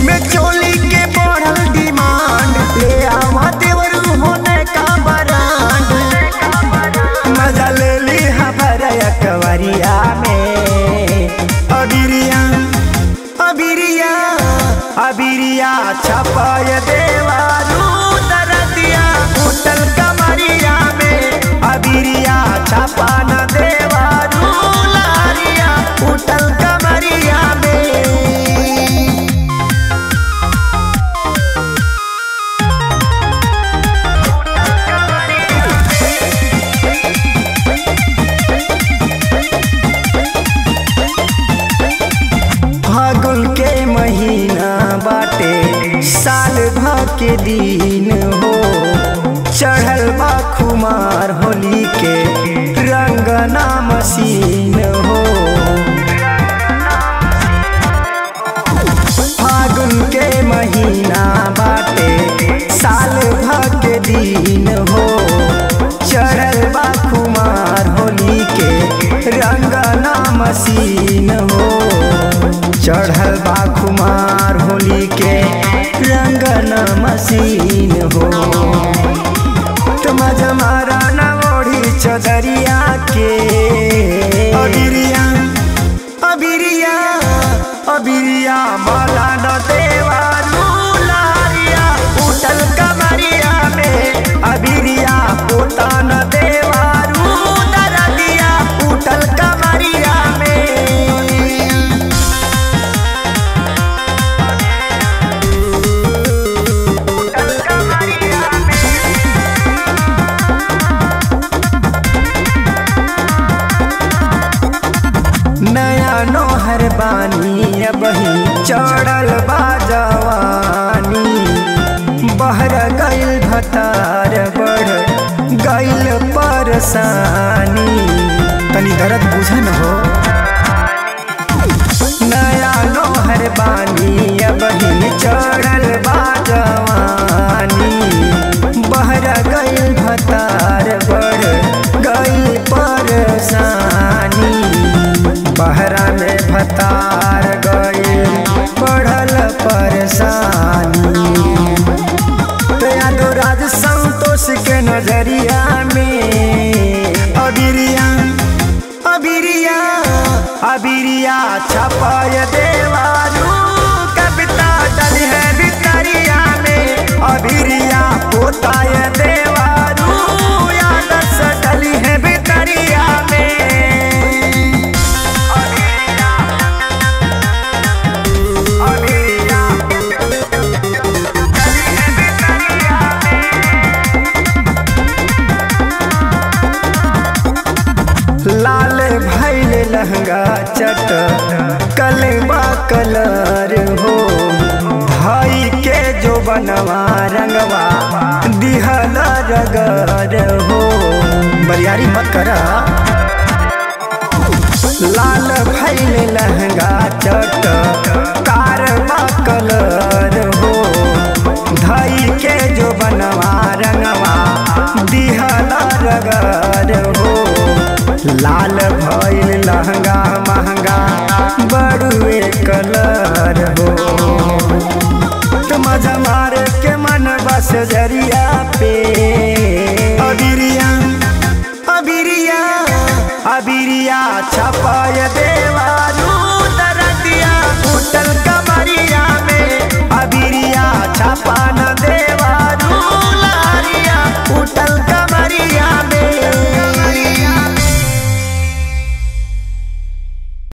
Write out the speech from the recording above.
में चोली के बढ़ल डिमांड ले आवा देवर होने का बरांड मजा ले ली हमारा कवरिया में अबिरिया अबिरिया अबिरिया छपाय देवारू दरदिया होटल कमरिया में अबिरिया छपा न देवारू लारिया होटल कमरिया में फागुन के महीना बाटे साल भर के दिन हो चढ़ल बा खुमार होली के रंगना मशीन हो फागुन के महीना बाटे साल भर के दिन हो चढ़ल बा खुमार होली के रंगना मशीन हो चढ़ल बा खुमार होली के रंगना मशीन हो तुम जमारा न ओढ़ी चदरिया के अबिरिया अबिरिया अबिरिया माला न देवारू लारिया उठल कमरिया में अबिरिया पोता न देवारू दरदिया उठल कमरिया में नया नोहर बानी अबही चढ़ल बा जवानी बहर गइल भतार बढ़ गइल परसानी तनी दर्द बुझन हो नया नोहर बानी अबही चढ़ल बा जवानी बहर गइल भतार बढ़ गइल परसानी बहरा में भतार गइल बढ़ल परेशानी तो राज संतोष के नजरिया में अबिरिया अबिरिया अबिरिया छपाय देवारू कविता डली है भितरिया में अबिरिया पोताय देवारू यादस डली है भितरिया में लाल भैल लहंगा चट कलबा कलर हो भाई के जो बनवा रंगवा दिहल रगर हो बरियारी मत करा लाल भैल लहंगा चट कारवा कलर हो धाई के जो बनवा रंगवा दिहल रगर हो लाल भइल लहंगा महंगा बड़ुए कलर हो तुम मार के मन बस जरिया पे अबिरिया अबिरिया अबिरिया छपाय देवारू दरदिया उठल कमरिया में अबिरिया छपा